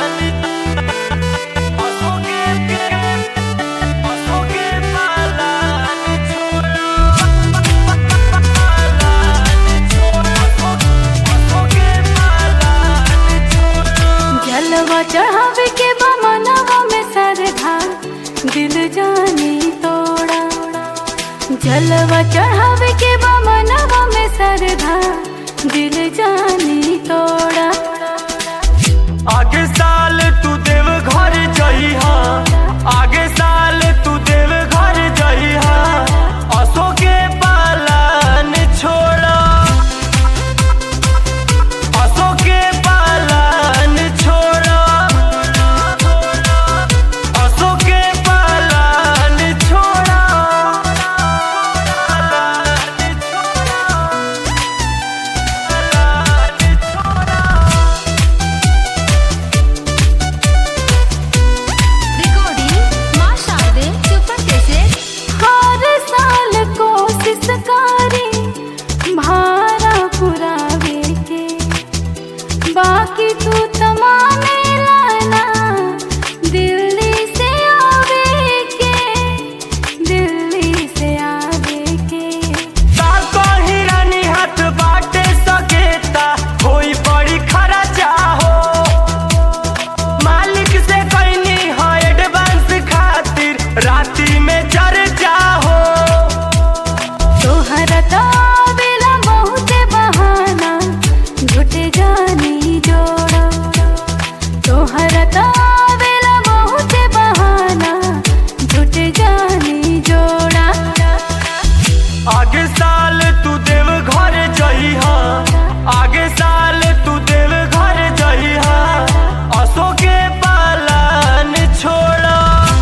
जलवा चढ़ावे के बा मनवा में सरधा दिल जानी तोड़ा जलवा चढ़ावे के बा मनवा में सरधा दिल जानी तोड़ा आगे साल तू देव घर जइहा आगे साल तू देव घर जइहा असो के पालन छोड़ा असो के पालन छोड़ा असो के पालन छोड़ा रिकॉर्डिंग माँ शारदे सुपर कैसेट हर साल कोशिश करी भारा पुरावे के बाकी तू तमामे लाना दिल्ली से आवे के दिल्ली से आवे के ताको हिरानी हाथ बाटे सकेता कोई बड़ी खर्चा हो मालिक से कहनी है एडवांस खातिर राती में चर्चा हो तोहरा तो आवेला बहुते बहाना झूठे जानी जोड़ा तोहरा तो आवेला बहुते बहाना झूठे जानी जोड़ा आगे साल तू देव घर जइहा आगे साल तू देव घर जइहा असो के पालन छोड़ा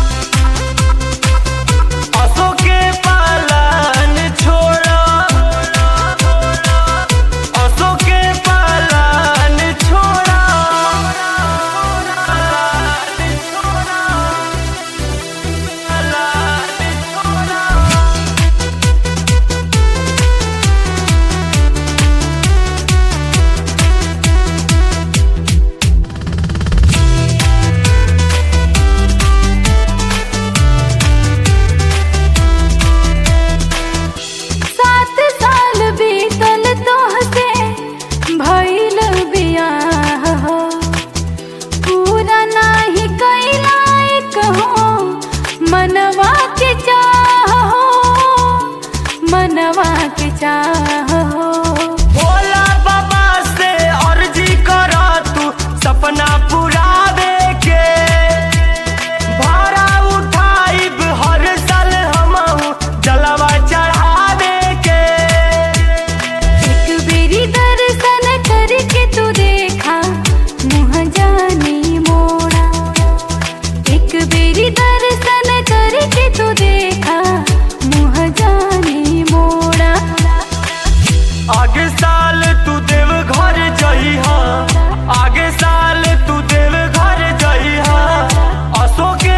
असो के पालन छोड़ा असो के पालन छोड़ा सात साल बीतल तोहसे भइल बियाह हो पूरा नाही कैला एक हो मनवा के चाह हो मनवा के चाह हो भोला बाबा से अर्जी करा तू सपना पुरावे के भाड़ा उठाइब हर साल हमहू जलवा चढ़ावे के एक बेरी दर्शन करके तू देखा मुँह जानी मोड़ा एक बेरी दर्शन करके तू देखा मुँह जानी मोड़ा आगे साल तू देव घर जइहा आगे साल तू देव घर जइहा असो के